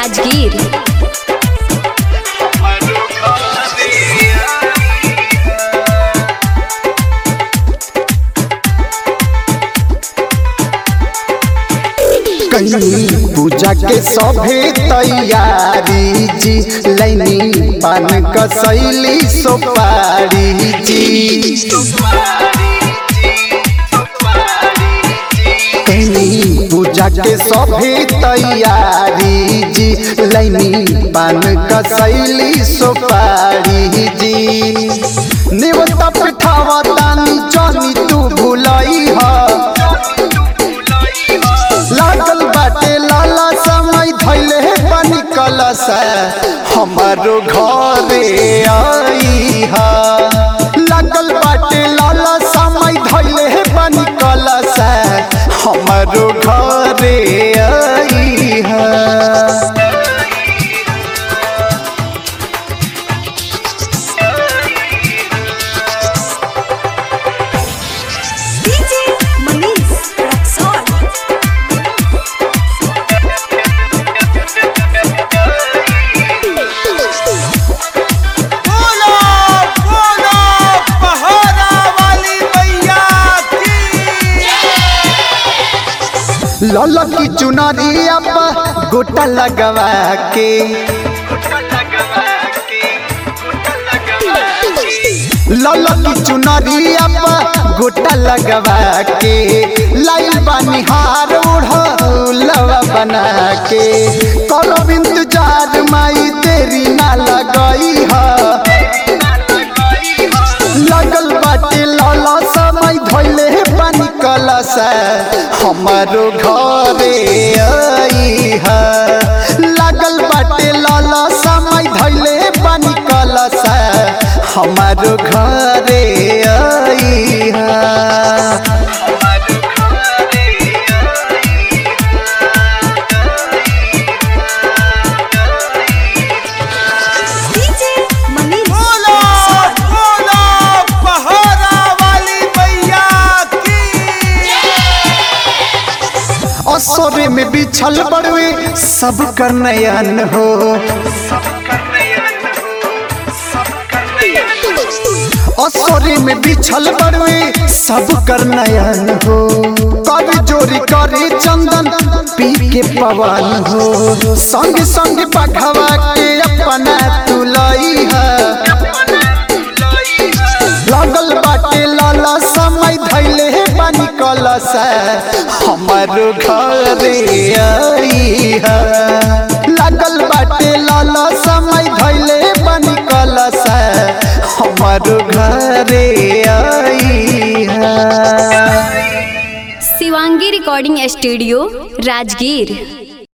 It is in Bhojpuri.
राजगीर कहीं पूजा के सभे तैयारी जी लैनी पान कसैली सोपारी जी कहीं पूजा के सभे तैयारी जी लैनी पान कसैली सोपारी जी नेवता पिठावा तानी जानी तू भुलई हा लागल बाटे लाला समय धैले पानी कलश हमारो घरे आई हा लागल बाटे लाला समय धैले पानी कलश हमारो घरे आई हा डीजे मनीष रक्सौल बोलो बोलो पहाड़ा वाली मैया की लाला की चुनरिया पर गोटा लगवा के लाला की चुनरिया पर गोटा लगवा के लाइल बानी हार उड़लवा बना के करो इंतजार माई तेरी ना लगई है लगल बाटे लाला समय धैले पानी कलश हमारो घरे आई है लगल बाटे लाला समय धैले पानी कलश हमारो घरे आई है डीजे मनीष बोलो बोलो पहाड़ा वाली मैया की असोरे में बिछल बड़वे सब कर नयन हो असोरे में बिछल बड़वे सब कर नयन हो कर जोरी करे चंदन पी के पवन हो संग संग पखवा के अपना तुलई है लगल बाटे लाला समय धैले पानी कलश हमारो घरे आई है लगल बाटे लाला समय धैले पानी कलश हमारो घरे आई है शिवांगी रिकॉर्डिंग स्टूडियो राजगीर